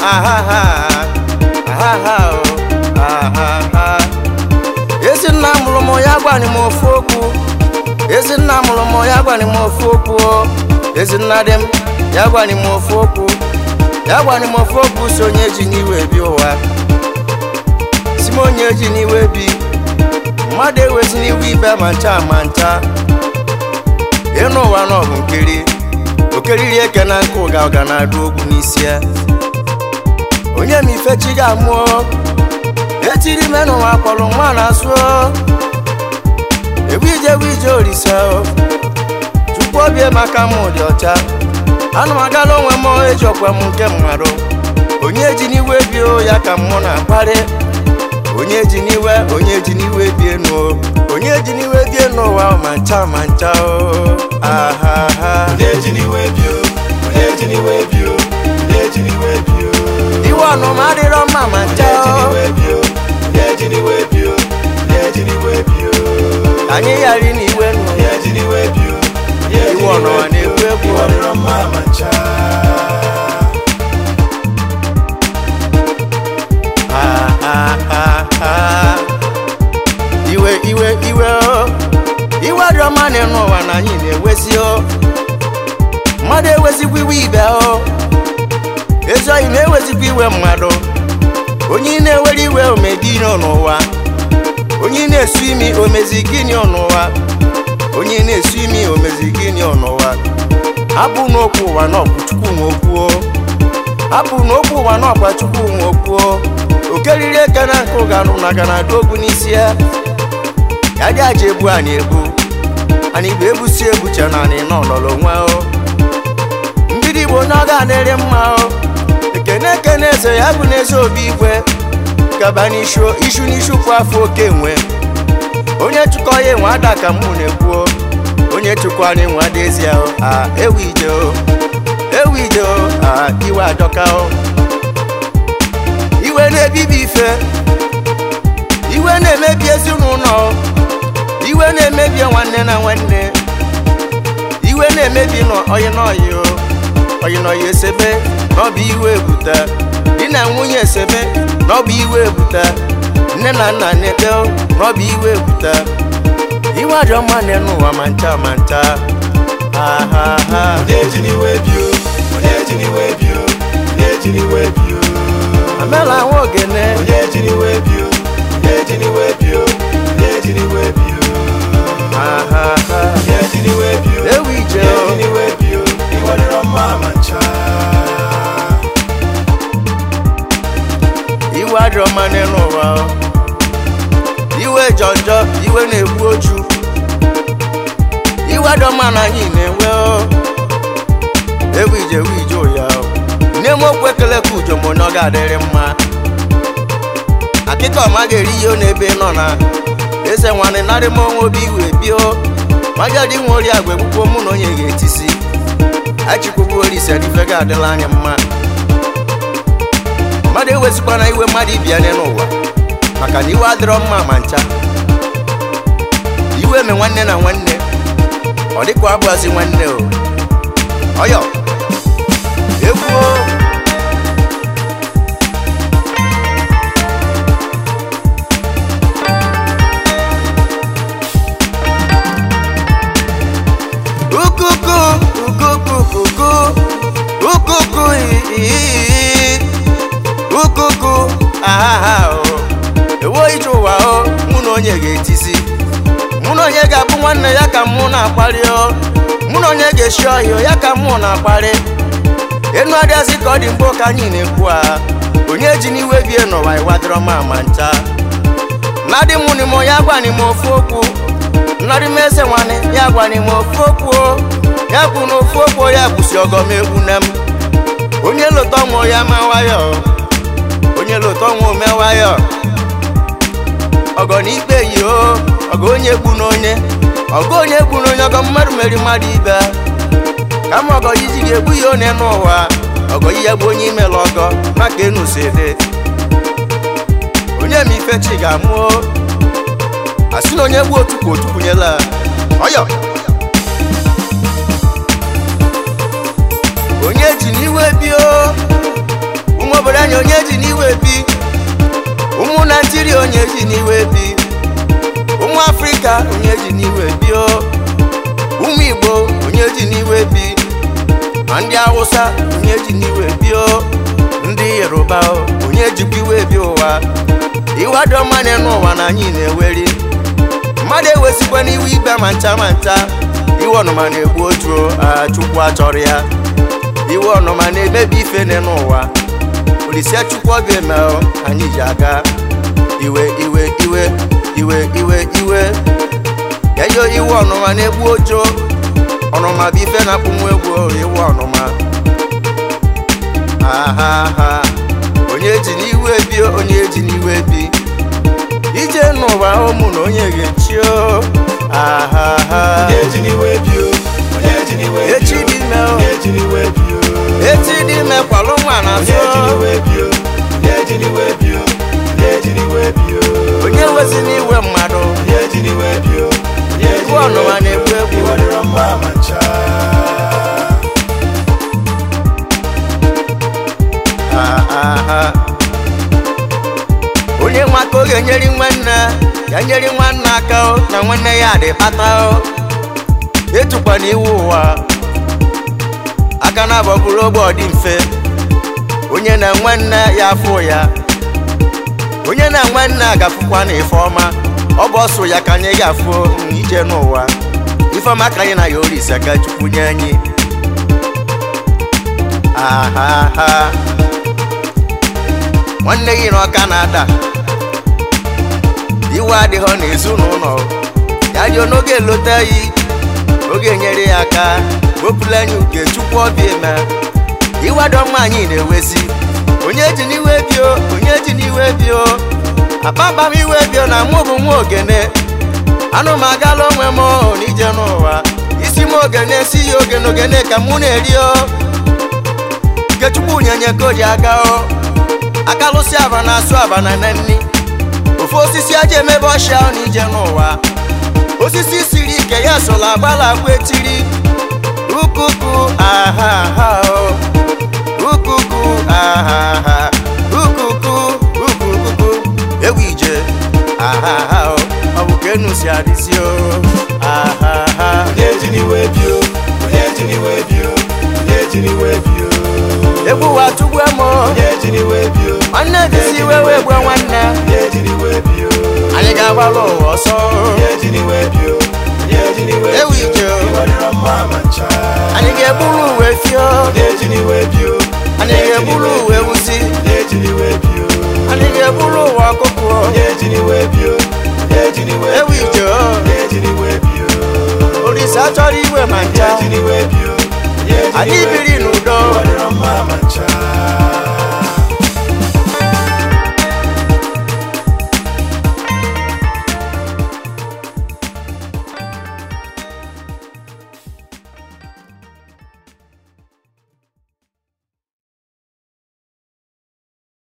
ahaha ahaha o ahaha ezi nna mụrụ m ya gwara m ofu okwu ezi nna mụrụ m ya gwara m ofu okwu o. ezi nna dị m ya gwara m ofu okwu ya gwara m ofu okwu si onye ji n'iwe bi ụwa si m onye ji n'iwe bi mmadụ ewezi n'iwe ibe ma ncha ma ncha ịnụ ụwa na ọbụ nkiri okeriri eke na nke ụga ụga na-adụ ogwu n'isi ya onye ma ife chi ga-amụọ etiri ime n'ụwa kpọrọ nwa na-asụ ewu ije ewu ije olise chukwu obi maka m dị ọcha ana m agala onwe m eji ọkwa m nke mmadụ onye ji n'iwe bio ya ka mmụ na-akparị onye ji n'iwe onye ji n'iwe bie n'o onye ji n'iwe bie n'ụwa ma ncha ma ncha o ahaha onye ji n'iwe bio onye ji n'iwe bio onye ji n'iwe bio iwe ọnụma adịrọ mma ma ncha onye ji o n'iwe bio onye ji n'iwe bio onye ji n'iwe bio ka anyị ghara n'iwe nụ onye ji n'iwe bio onye ji Iwe ọnụma n'iwe bio na-ekwu ekwu. iwe ọdịrọ mma ma ncha Ah, ah, ah, ah. iwe iwe iwe o iwe dị ọma na ịnụ ụwa na anyị na-ewezi o mmadụ ewezikwa iwe ibe o ezi oyi na-ewezikwa iwe mmadụ onye ị na-ewere iwe omegini n'ụwa onye ị na-esu imi omezi gịnị n'ụwa onye ị na-esu imi omezi gịnị n'ụwa hapụ n'okwu ụwa na ọkwụ chukwu nwe okwu o hapụ n'okwu ụwa na ọkwa chukwu nwe okwu o okeriri eke na nke ụganụ na ganadụ ogwu n'isi ya ya dị aja ebu anyị ebu anyị bụ ebusi ebuche na anyị nọ nọrọ onwe o mgbidi igbo na ọ ga-adịrị mma o ekene ekene eze ya bụ n'eze obi igwe gaba n'ishu ishu n'ishu kwa afọ oke nwe onye chụkọ ya enwe ada ka mụ na-ekwu o onye chụkọ anyị nwe ada ezi ya o a ewu ije o ewu ije o a iwe adọka o iwe na-ebibi ife iwe na-emebi ezinụlọ iwe na-emebi nwanne na nwanne iwe na-emebi n'oyi n'oyi o oyi n'oyi esebe na ọ bụ iwe ebute di na nwunye esebe na ọ bụ iwe ebute nne na nna na-ede o, na ọ bụ iwe ebute iwe adị ọma n'elu ụwa ma ncha ma ncha ahaha onye ji n'iwe bio onye ji n'iwe bio onye ji n'iwe bio amela nwa ogene onye ji n'iwe bio onye ji n'iwe bio onye ji n'iwe bio ahaha onye ji n'iwe bio ewu ije onye o ji n'iwe bio iwe dịrọ mma ma ncha iwe adịrọ mma n'elu ụwa o. iwe jọjọ iwe na-egbu oju iwe adịrọ mma na anyị na-enwe o ewu ije ewu ije ụya o nne m okwu ekele ka ujo m onye ọ ga-adịrị mma akịka ọma ga-eri ihe ọ n'ebe ị nọ na eze nwanne narị m onwe obi iwe bio magadi nwe ori agwa egbukwo mụ na onye ga-etisi achikwugbu olise ife ga-adịla anyị mma mmadụ ewezikwana iwe mmadụ ibia n'ụwa maka na iwe adịrọ mma ma ncha iwe me nwanne na nwanne ọ dịkwa abụazi nwanne o ọyọ egwu o. ukuku ukukukuku ukuku ii ukuku ahaha o ewo ije ụwa o mụ na onye ga-etisi mụ na onye ga-abụ nwanne ya ka mụ na-akparị o mụ na onye ga-eshi ọhịa ya ka mụ na-akparị enu adịazị ka ọ dị mgbe ka anyị na-ekwu a onye ji n'iwe bie n'ụwa ịwadịrọ ma ma ncha nnadị mụ n'ime onye agwani m ofu okwu nnadị m eze nwanne ya gwani m ofu okwu o. ya kwụ na ofu okwu ya kwụsị ọgọm egwu nne m onye lụta ọnwụ ya ma nwayọ onye lụta ọnwụ me nwayọ ọgọ na ikpe yi o ọgọ onye gbu na onye ọgọ onye gbu na onye ọgọ mmadụ meri mmadụ ibe kama ọgọ iji ga-egbu ya one n'ụwa ọgọ ihe bụ onye imela ọgọ maka enu si dị onye ma ife chi ga-amụ o. asị na onye gbu otu ka otu kwunyela ọyọ onye ji n'iwe bio ụmụ obodo anyị onye ji n'iwe bi ụmụ naijiria onye ji n'iwe bi ụmụ afrịka onye ji n'iwe bi o ụmụ igbo onye ji n'iwe bi ma ndị hausa onye ji n'iwe bi o ndị yoruba o onye jikwa iwe bi ụwa iwe dị ọma n'ụwa na anyị na-eweri mmadụ ewesikwa n'iwe ibe ma ncha ma ncha iwe ọnụma na-egbu otu chukwu achọrọ ya iwe ọnụma na-emebi ife n'ụwa olisia chukwu ọbịa eme anyị ji aga iwe iwe iwe iwe iwe iwe eyo iwe ọnụma na-egbu ojo ọnụma bụ ife na-akpụ nwa egwu iwe ọnụma ahaha onye ji n'iwe bi onye ji n'iwe bi ije n'ụwa ụmụ na onye ga-echi o ahaha onye ji n'iwe bi o onye ji n'iwe bi o echi dị ime o onye ji n'iwe bi o echi dị ime kwalụ nwa na onye azụ ji n'iwe bi o onye ji n'iwe bi o onye ji n'iwe bi o onye wezi n'iwe mmadụ onye ji n'iwe bi o onye ji Iwe ọnụma n'iwe bi na-egbu o egbu. iwe dịrọ mma ma ncha ahaha onye nwa ka ọ ga-enyeri nwanne ya nyeri nwanne aka o, na nwanne ya dị kpata o etukwana iwu ụwa aka na abọ bụrụ ogbe ọ dị mfe onye na nwanne ya afụ ya onye na nwanne a gafụkwa na ife ọma ọ bụ ọsọ ya ka anyị ga-afụ ije n'ụwa ifeọma ka anyị na ya orisa ka chukwu nye anyị ahaha nwanne gị na ọka na-ada iwe adịghọ n'ezinụlọ ya dị n'oge elota yi oge nyere ya aka wepụla anyị uke chukwu ọbịa eme iwe adọmma anyị na-ewezi onye ji n'iwe bio onye ji n'iwe bio akpakpa m iwe bio na mụ bụ nwa ogene anụ m agala onwe m n'ije n'ụwa isi m ogene si ya ogene ogene ka mụ na-eri o ikechukwu nyenye kodi aga o akalụsị aba na asụ aba na na nni ofe osisi aja emebe ọshịa na ije n'ụwa osisi siri ike ya sola agbala agwa etiri ukuku ahaha o ukuku ahaha ukuku ukukuku ewu ije ahaha o ọ bụ ka enu si adịzi o ahaha onye ji n'iwe bi o onye ji n'iwe bi o onye ji n'iwe bi o egwu wa tugbu emo onye ji n'iwe bi o nwanne dịsi wewe egbe nwanne onye ji n'iwe bi o anyị ga-agbalụ ụwa ọsọ onye ji n'iwe bi o onye ji n'iwe Ewu bi ije o o. iwe dịrọ mma ma ncha anyị ga-eburu uwe fio onye ji n'iwe bi o anyị ga-eburu uwe wuzi onye ji n'iwe bi o anyị ga-eburu ụwa ọkụkụ onye ji n'iwe bi o onye ji n'iwe Ewu bi o ije o. onye ji n'iwe bi o olise achọrọ iwe ma onye ncha ji n'iwe bi o onye ji anyị n'iwe biri bi o